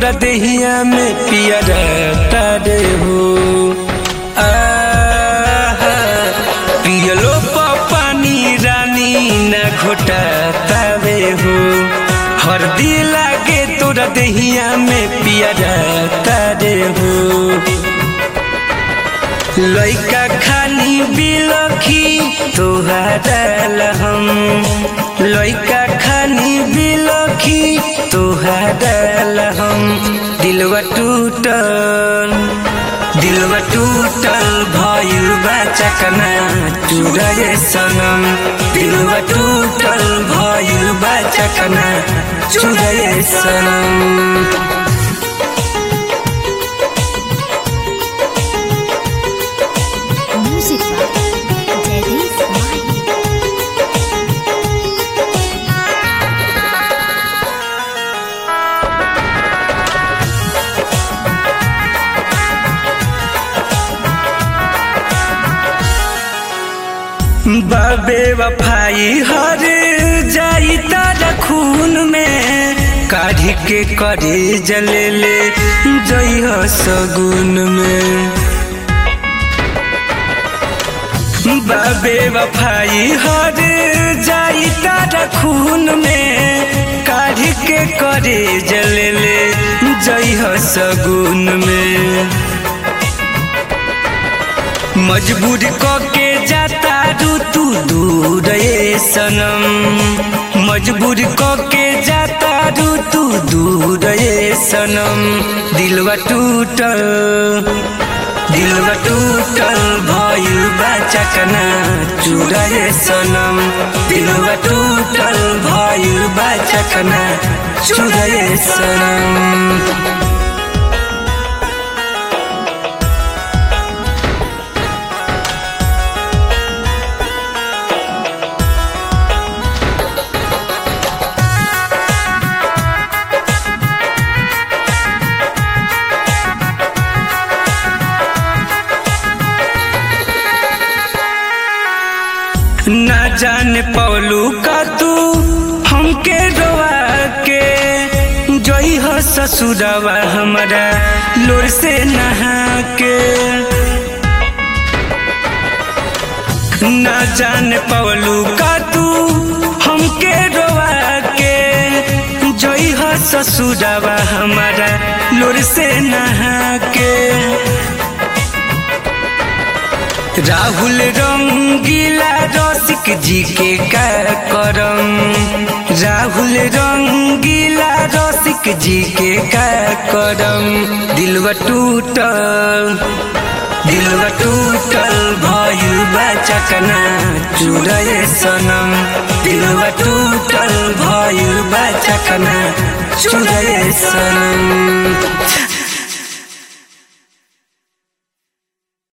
तोरा देहिया में पिया तारे हो आहा, पियलो प पानी रानी न घोटा तावे हो हरदी लागे तोरा देहिया में पिया तारे हो लइका खानी बिलखी तोहारा हम लइका खानी बिलखी तोहारा हम दिलवा टूटल दिलवा टूटल भइल बा चकना चुरए सनम दिलवा टूटल भइल बा चकना चुरए सनम Music by Jadis Mahi. बाबे वफाई हर जाई तारा खून में काढ़ी के करे जले ले जइह सगुन में बाबे वफाई हर जाई तारा खून में काढ़ी के करे जले ले जइह सगुन में मजबूर के जाता रू तू दूर ये सनम मजबूर के जाता रू तू दूर ये सनम दिलवा टूटल दिलवा टूटल भइल बा चकना चूड़ा ये सनम दिलवा टूटल भइल बा चकना चूड़ा ये सनम ना जान पौलू का तू हमके रोआ के जोई हो ससुरवा हमारा लोर से नहा के ना जान पौलू का तू हमके रोआ के जोई हो ससुरवा हमारा लोर से नहा के राहुल रंगीला रसिक जी के का करम राहुल रंगीला रसिक जी के का करम दिलवा टूटल दिलवा टूटल भइल बा चकना चुरए सनम दिलवा टूटल भइल बा चकना चुरए सनम